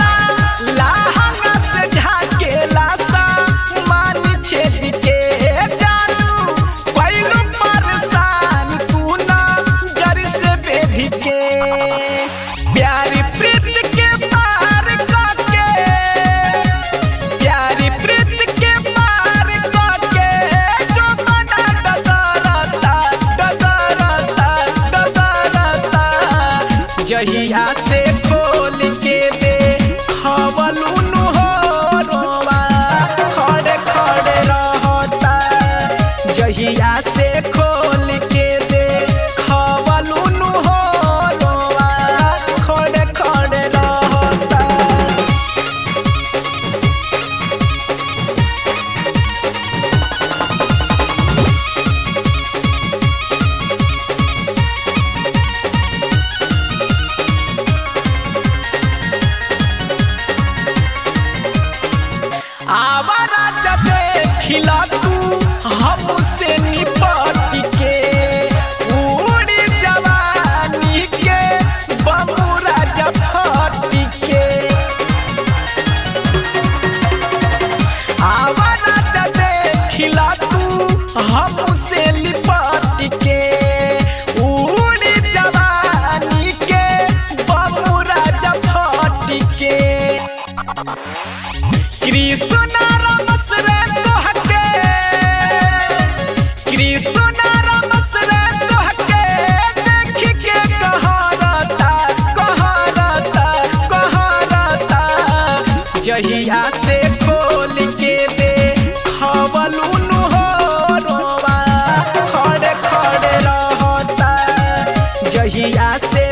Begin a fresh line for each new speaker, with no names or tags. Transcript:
हमरा लाहंगा से झाकेला सा मान छेद के जानू पहिलू परेशान तू ना जर से बेधी के प्यारी प्रीत के पार करके प्यारी प्रीत के पार करके जो मना डगरता डगरता डगरता जहिया से खोल के दे खवलुनु हो रोवा खड़े खड़े रहता जहिया से खोल के दे खवलुनु हो रोवा खड़े खड़े रहता आवारा जब देखिला तू हमसे निपट के उड़ी जवानी के बमुरा जब फट के आवारा जब देखिला तू हमसे लिपट के उड़ी जवानी के बमुरा जब फट के कृष्ण रमस रे तोहके कृष्ण रमस रे तोहके देख के कहरता कहरता कहरता जहिया से खोल के दे खवलुनु हो रोवा खड़े खड़े रहता जहिया से